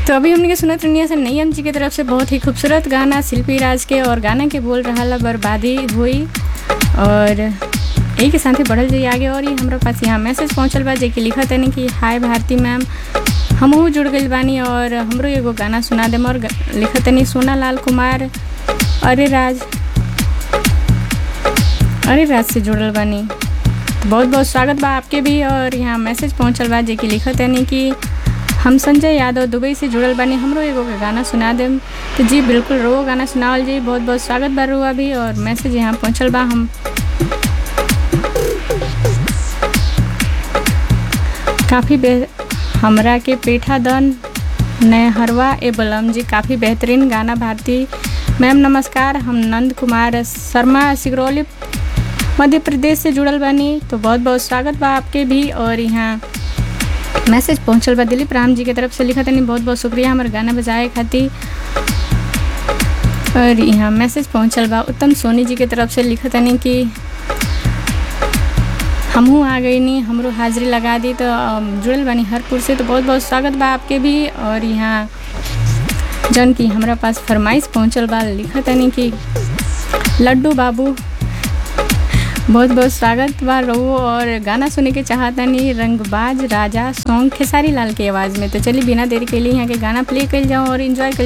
तो अभी हमने के सुनत रनिया से नैयम जी की तरफ से बहुत ही खूबसूरत गाना शिल्पी राज के और गाना के बोल रहा ला बर्बादी हुई और यही के साथ ही बढ़ल जाइए आगे और ये हमारे पास यहाँ मैसेज पहुँचल बा जे कि लिखा तनी कि हाय भारती मैम हमहू जुड़ गई बानी और हमरो एगो गाना सुना देम और लिखा तनी सोना लाल कुमार अरे राज अरे राज से जुड़ल बानी तो बहुत बहुत स्वागत बा आपके भी और यहाँ मैसेज पहुँचल बा जे कि लिखा तनी कि हम संजय यादव दुबई से जुड़ल बानी हमरो एगो के गाना सुना देम तो जी बिल्कुल रो गाना सुनावल जी बहुत बहुत स्वागत बा रुआ भी और मैसेज यहाँ पहुँचल बा हम काफ़ी बे हमरा के पेठा दन नहरवा ए बलम जी काफ़ी बेहतरीन गाना भारती मैम नमस्कार हम नंद कुमार शर्मा सिगरौली मध्य प्रदेश से जुड़ल बानी तो बहुत बहुत स्वागत बा आपके भी और यहाँ मैसेज पहुँचल बा दिलीप राम जी के तरफ से लिखा तनी बहुत बहुत शुक्रिया हमारे गाना बजाए खातिर और यहाँ मैसेज पहुँचल बा उत्तम सोनी जी के तरफ से लिखा तनी कि हमहू आ गई नी हमरो हाजिरी लगा दी तो जुड़ल बानी हरपुर से तो बहुत बहुत स्वागत बा आपके भी और यहाँ जौन की हमारा पास फरमाइश पहुँचल बा लिखा तनी कि लड्डू बाबू बहुत बहुत स्वागत बा रहो और गाना सुने के चाहतनी रंगबाज राजा सॉन्ग खेसारी लाल की आवाज़ में तो चलिए बिना देरी के लिए यहाँ के गाना प्ले कर जाऊँ और इन्जॉय कर